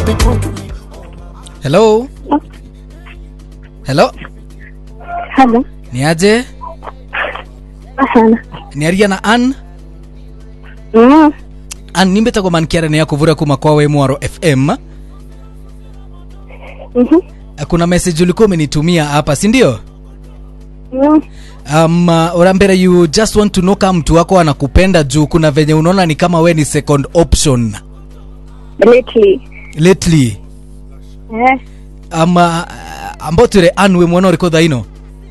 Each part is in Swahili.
hello hello Halo. ni aje Sana. ni aria na an Mm. an nimbetagwo mankiarania ya kuvura kuma kwa we mwaro fm Mhm. kuna message ulikuwa umenitumia hapa si ndio Mm. um, uh, urambere you just want to know kama mtu wako anakupenda juu kuna venye unaona ni kama we ni second option Lately. lately Eh. um, uh, ambao tire an we mwana uriko thaino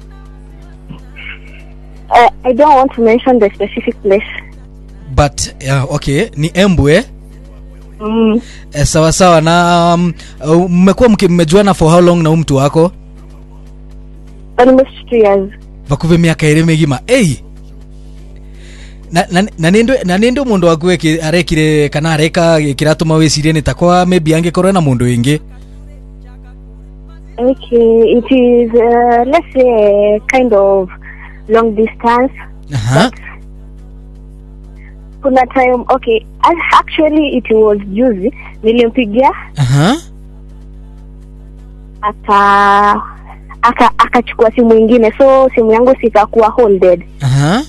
Uh, I don't want to mention the specific place. but uh, okay ni embwe Mm. eh, sawa sawa na um, uh, mmekuwa mki- mmejuana for how long na huu mtu wako Almost two years. vakuve miaka iri migima ei na, na, na nindwe na nindwe mundu waku eki- arekire kana areka kiratuma wicirie ni takwa maybe angikorwo na mundu wingi Okay. It is, uh, let's say, a kind of long distance. aha Kuna time, okay. a- Actually, it was juzi. Nilimpigia aha aka aka akachukua simu ingine so simu yangu sikakuwa holded aha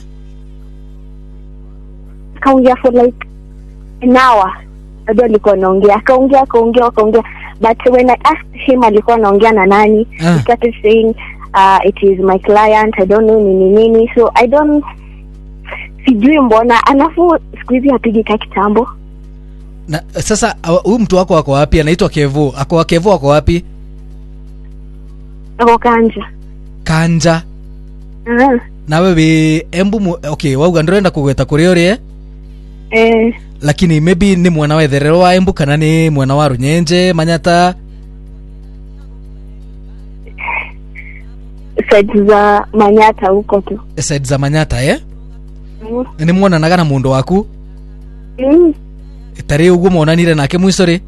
akaongea for like an hour bado alikuwa anaongea akaongea akaongea akaongea but when i asked him alikuwa anaongea na nani Ah. he started saying uh, it is my client i don't know nini nini so i don't sijui mbona alafu siku hizi hapigi ka kitambo na sasa uh, huyu mtu wako ako wapi anaitwa kevo ako kevo ako wapi ako kanja kanja uh, nawe wi embu mu, okay wauga ndurenda kugweta kuri uri eh? eh, lakini maybe ni mwana wa etherero wa embu kana ni mwana wa runyenje manyata side za manyata huko tu side za manyata eh? mm. ni mwonanaga na mundu waku Mm. tari uguo monanire nake mwico ri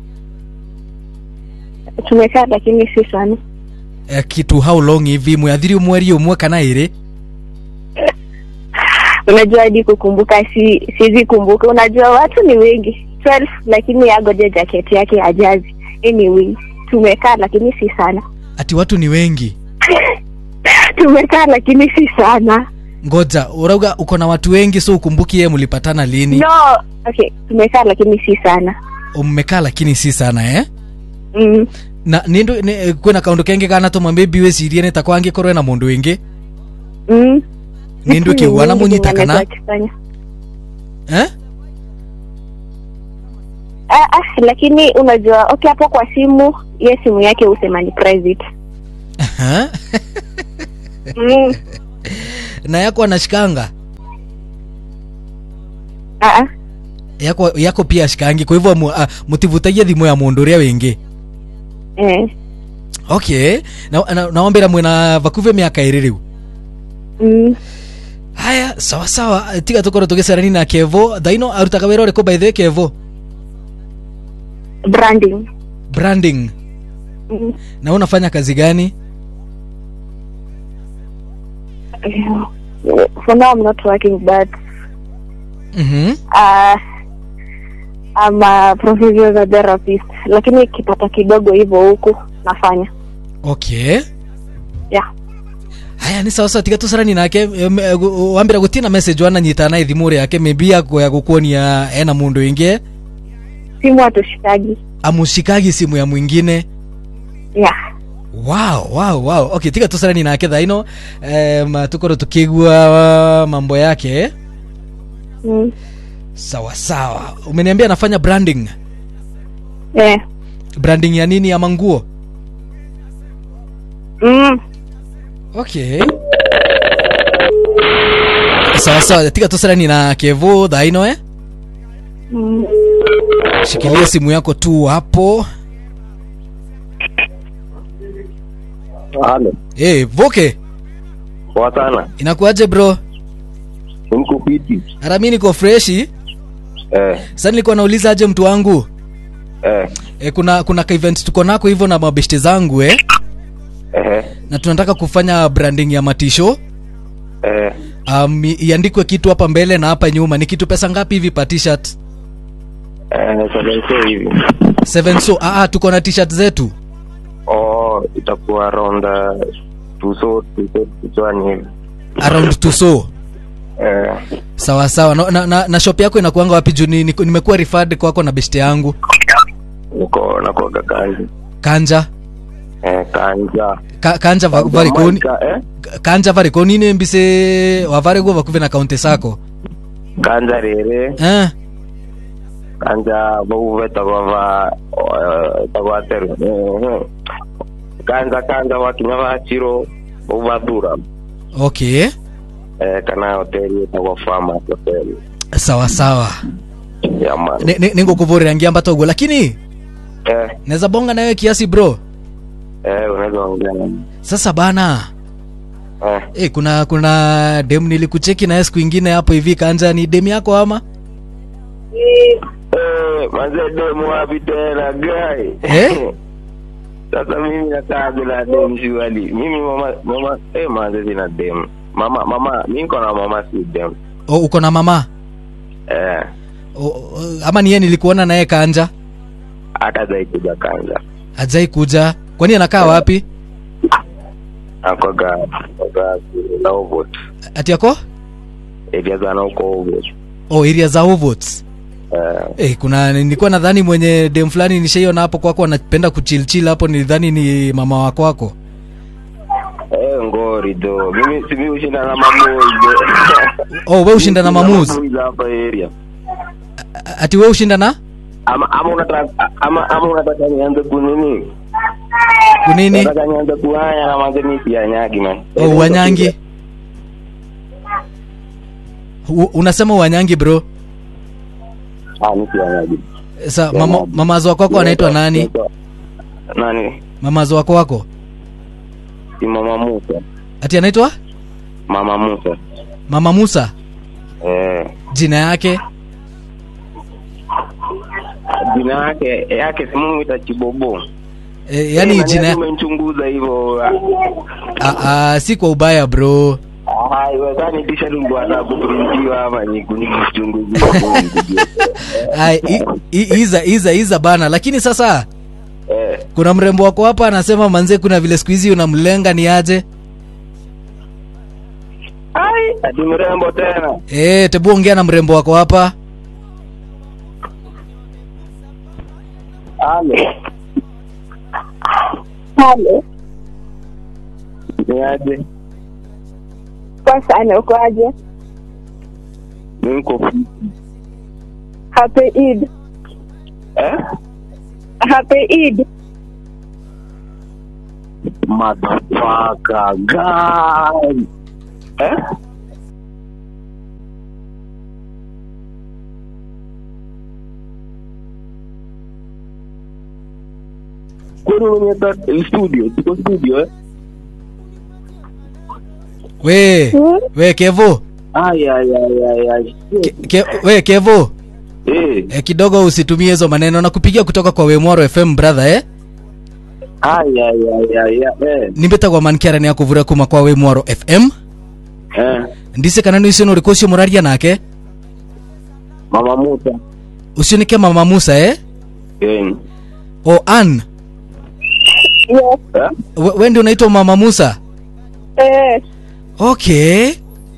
tumekaa lakini si sana eh, kitu how long hivi mwathiri mweri umwe kana iri unajua hadi kukumbuka si siwezi kumbuka unajua watu ni wengi 12 lakini agoje jaketi yake ajazi anyway tumekaa lakini si sana ati watu ni wengi tumekaa lakini si sana ngoja urauga uko na watu wengi so ukumbuki ye mlipatana lini no okay tumekaa lakini si sana mmekaa lakini si sana eh mm. na nindu ni, eh, kwina kaundu kengi kana tuma maybe wicirie ni takwa angikorwe na mundu wingi Mm. Nindu Vitu kiuga na mingi munyita zenye kana? anaweza akifanya. eh ah, ah, lakini unajua okay hapo kwa simu ye simu yake husema ni private Aha. mm. na yako anashikanga ah, ah. yako yako pia ashikangi kwa hivyo mu- ah, mutivutagia thimu ya mundu uria wingi eh. okay na, na, naombera mwina vakuve miaka iri riu mm. haya sawa sawa tiga tukorwo tugicerani na kevo thaino arutaga wira uriku by the way kevo branding branding mm. na unafanya kazi gani for now i'm not working but mm-hmm. uh, I'm a professional therapist lakini kipata kidogo hivyo huku nafanya okay yeah haya ni sawa sawa tiga tucarani nake em, eh, gu- wambira gutina message wananyita na thimu yake maybe yako ya gukuonia ena mundu ingi simu hatushikagi amushikagi simu ya mwingine yeah wow wow wow okay tiga tucarani nake thaino um, tukorwo tukigua mambo yake mm. sawa sawa umeniambia anafanya branding yeah branding ya nini ama nguo mm. okay sawa sawa tiga tucarani na kevo thaino eh Mm. shikilia simu yako tu hapo Halo, hey, voke poa sana. inakuaje bro Niko fiti. hata mi niko freshi Eh, sasa nilikuwa nauliza aje mtu wangu eh, e, kuna kuna ka event tuko nako hivyo na mabeshte zangu eh? eh, na tunataka kufanya branding ya matisho eh. um, i- iandikwe kitu hapa mbele na hapa nyuma ni kitu pesa ngapi hivi pa t-shirt Eh, seven so hivi. seven so ah, ah, tuko na t-shirt zetu Oh, itakuwa around uh, tuso tuso tusoani hivi. around to so Eh, sawa sawa na, na, na, na shop yako inakuanga wapi juu ni- ni- nimekuwa referred kwako na beshte yangu niko nakuaga kanji. kanja Eh, kanja. Ka, kanja va- varikoni Ka- eh? kanja varikoni nembise wavaregwo vakuve na kaunti sako Kanja rere, eh, kanja vauve tagwava tagwateru. Eh, kanja kanja wakinya vachiro vauvathura. okay Eh, kana hoteli itagwa Farmers Hotel. sawa sawa Ya man. ningukuvurira ngiamba toguo lakini Eh, naweza bonga nawe kiasi bro eh, unaweza ongea. sasa bana Eh, eh, kuna kuna dem nilikucheki naye siku ingine hapo hivi kanja ni dem yako ama eh, manze demu wapi tena guy? Eh? Sasa mimi nakaa bila dem shuali. Mimi mama mama eh manze sina dem. Mama mama mimi niko na mama si dem. o, uko na mama Eh, o, o, ama niye nilikuona naye kanja hata zaidi ya kwanza. ajai kuja kwani anakaa wapi Akoga akoga na ovot. ati ako Area za na uko ovot. oh, area za ovots Eh, Eh, kuna nilikuwa nadhani mwenye dem fulani nishaiona hapo kwako anapenda kuchilchil hapo nilidhani ni mama wako wako eh ngori do. Mimi si mimi ushinda na mamoi do. oh, we ushinda na mamuz Mamoi za hapa area. A- ati we ushinda na Ama ama unataka ama ama unataka nianze kunini? kunini Nataka nianze kuhaya na manze mimi si anyagi man. oh, wanyangi U, unasema wanyangi bro Ah, mimi si anyagi. sa mama, mamazo wako wako anaitwa nani Nani? mamazo wako wako Si mama Musa. ati anaitwa Mama Musa. mama musa Eh. jina yake Jina yake yake si Mungu itachibobo. e, yani Eh, jina nani umenichunguza hivyo. a, a, si kwa ubaya bro Ah, iwezani tisha lungu ana kuprintiwa ama ni kunichunguza. Ai, i- i- iza iza iza bana lakini sasa Eh. kuna mrembo wako hapa anasema manze kuna vile siku hizi unamlenga ni aje Ai, ati mrembo tena. e, tebu ongea na mrembo wako hapa Ale. halo Ni aje? kwa sana ukoaje Niko happy Eid eh? happy Eid Motherfucker guy. Eh? Kwani umenyeta studio? Tuko studio eh? we Hmm? we kevo Ay ay ay ay ay. ke, ke, we kevo Eh, e, kidogo usitumie hizo maneno nakupigia kutoka kwa wemwaro fm brother eh? ay ay ay ay eh. nimbetagwa mankiarani akuvura kuma kwa wemwaro fm Eh, ndise kana nä å rä kå å cio må raria nake Mama Musa. å cio nä ke mama musa eh? Eh. o an yes Eh? we, we ndi unaitwa mama musa eh okay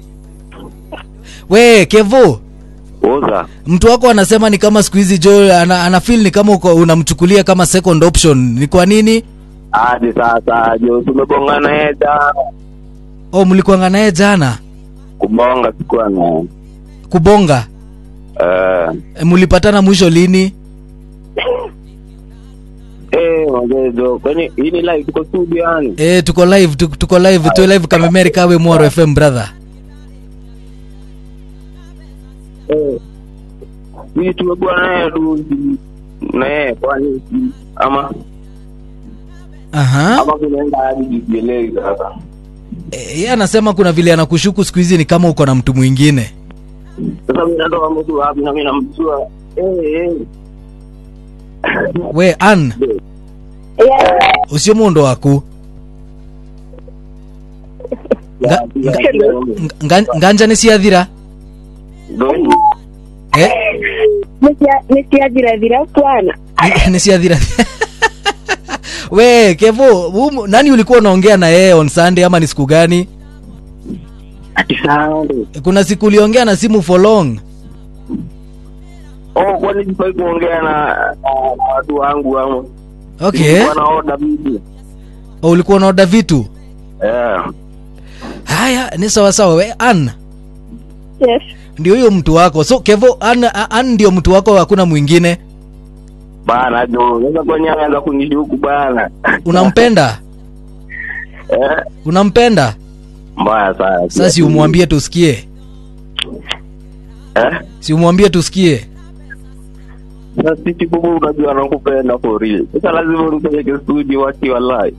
we kevo Oza. mtu wako anasema ni kama siku hizi jo ana, ana feel ni kama uko- unamchukulia kama second option ni kwa nini Hadi sasa jo tumegongana yeye jana. o mlikuanga naye jana Kubonga sikuwa na. kubonga Eh. e, mlipatana mwisho lini Eh, wazee jo. Kwani hii ni live tuko studio yani. e, tuko live tuko, tuko live tu live kamemeri kawe mwaro fm brother Eh. Hii tumekuwa naye tu na yeye kwani ama aha ama kunaenda hadi jijielewi sasa. e, yeye anasema kuna vile anakushuku siku hizi ni kama uko na mtu mwingine Sasa mimi natoa mtu wapi na mimi namjua. Eh eh. we an yes ucio mundu waku Nga- nga- nga- nganja nä ciathira Doi. eh? nisiathirathirat bwana Ni- nisiathira we kevo hum- nani ulikuwa unaongea na yeye on sunday ama ni siku gani ati sande kuna siku uliongea na simu for long oh kwani sifai kuongea na na- na watu wangu ama okay wana order bibi O, ulikuwa unaoda vitu eh haya ni sawasawa we an yes ndio huyo mtu wako so kevo an, an ndio mtu wako hakuna mwingine bana jo sasa kwani anaanza kunishuku bana unampenda eh unampenda mbaya sana sasa si umwambie tusikie eh si umwambie tusikie sasa sisi bubu unajua nakupenda for real sasa lazima unipeleke studio waki wallahi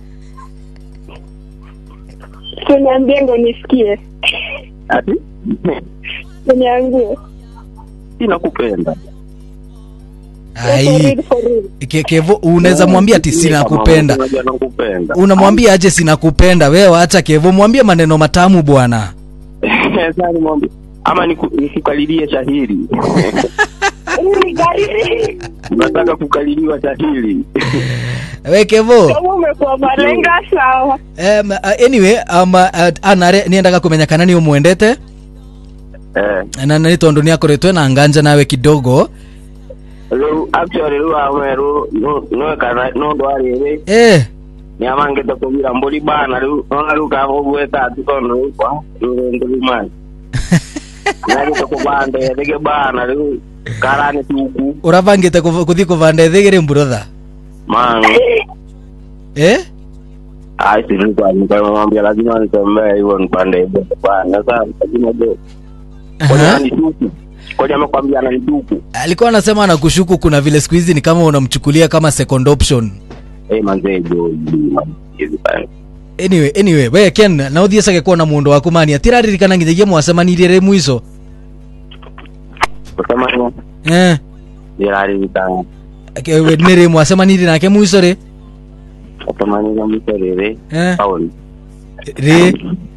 tuniambie ndo nisikie ati tuniambie sinakupenda For ai real, for real. Ke, kevo unaweza mwambia ati sina kupenda unajua nakupenda unamwambia aje sina kupenda wewe acha kevo mwambie maneno matamu bwana sasa nimwambie ama niku- nikukalilie shahiri Hili gari unataka kukaliliwa shahiri we kevo kama umekuwa malenga sawa um, uh, anyway um, uh, anare niendaga kumenya kana ni umwendete eh na nä tondå nä akoretwo na nganja nawe kidogo riu actually riu amwe riu nwekana nundu wa riri eh, niamangite kuvira mburi bana riu nona riu kavugweta ati tondu riu kwa riu ndurumani nagite kuvanda ethige bana riu karani tuku å rabangä te kå thiä kå banda ethä rä mburotha man eh? ai silikuwa nikamwambia lazima nitembee hivyo nipande hivyo bana sasa lazima jo kwani Aha. anituku kwani amekwambia ananituku alikuwa anasema anakushuku kuna vile siku hizi ni kama unamchukulia kama second option eh manzee jo hizi bana anyway anyway we ken na å thiä cage kuona må ndå waku mani atiraririkana nginyagia mwacemanirie rä mwico kusema ni eh? niraririkana ke- we- nä rä mwacemanirie nake mwico rä kusemanira mwico riri eh? tauni rä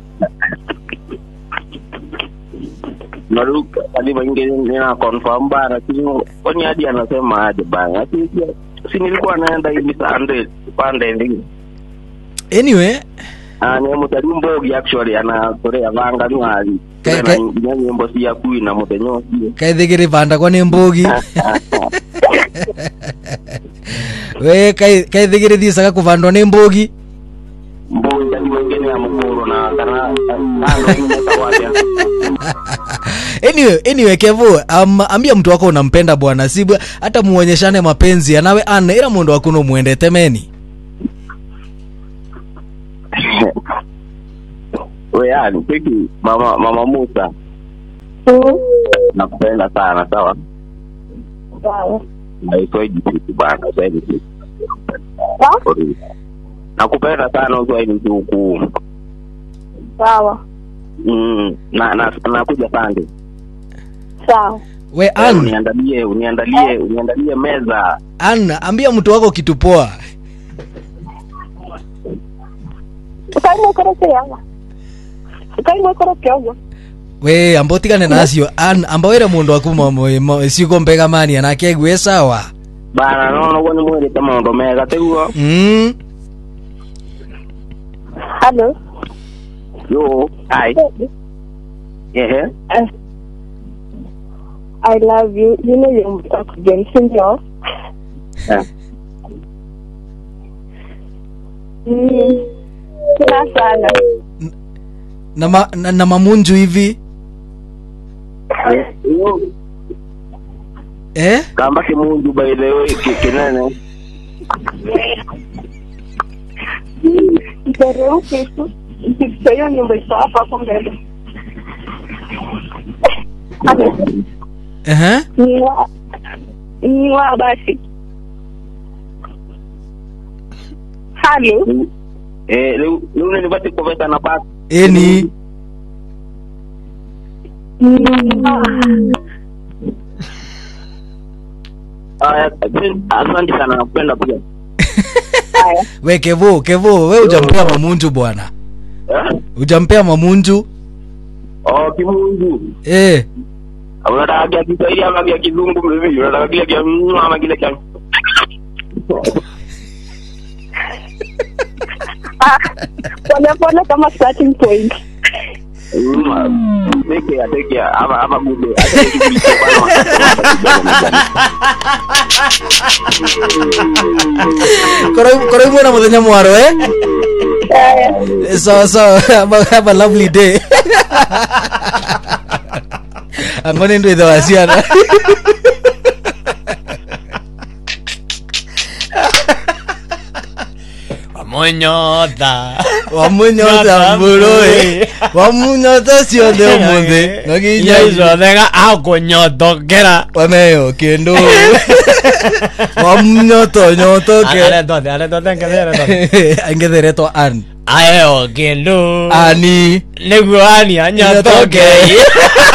na riu kadi maingi nina confirm bana sio kwani hadi anasema aje bana lakini pia si nilikuwa naenda hivi sande pande ndingi anyway Ah, ni mutari mbogi actually anakorea vanga nwali Ke- na ke- nginya nyimbo cia kui na muthenya ucio kaithä gä rä bandagwa nä mbågi we kaithä gä rä thiäcaga kå bandwa nä mbågi mbogi ati wengine ya mukuru na kana kando ingine tawaya anyway, anyway kevo um, ambia mtu wako unampenda bwana si bwa- hata muonyeshane mapenzi anawe ana ira mundu waku numwendete meni we yani peki mama mama Musa Mm. nakupenda sana sawa sawa na iswaidi kitu bana iswaidi kitu Sawa? nakupenda sana uswaidi kitu sawa mm, na na nakuja pande sawa we an uniandalie uniandalie uniandalie meza an ambia mtu wako kitu poa ukaimwekorokeaga ukaimwekorokeaga we amba utigane nacio an amba wire mundu waku mo- mo- mo- ciugo mbega mani anake aigue sawa bana no no ni mwirite maundu mega tiguo mm. halo yo ai ehe Uh, I love you. You know you're oxygen, sindio? Eh. Mm. Tena sana. na, ma, na, na mamunju hivi Yo, eh? kamba kimunju by the way ki- kinene Itereuke tu. Ikifika hiyo nyumba iko hapa hapo mbele. Halo. uh-huh. Niwa. Niwa basi. Halo. eh leo leo nilipata kuveta na basi eni Niwa. Aya, asante sana nakupenda pia Haya. we kevo kevo we ujampea mamunju bwana Eh? ujampea mamunju oh kimunju eh. unataka kia kiswahili ama kia kizungu mimi unataka kile kia mm, ama kile kia Ah, polepole kama starting point Mm, take care, take care. ama ama bude Acha nikuulize bwana. korwo imwe na muthenya mwaro eh Eh, sawa sawa have a- have a lovely day ango nä ndå ithe wa ciana wamunyotha wamunyota mbårå wamunyota ciothe å må thä nginya icothega akunyotokera wameyo kä ndå wamunyoto nyotoke aretothe aretothe ngethere angetheretwa an aeo kindu ani niguo ani anyotokei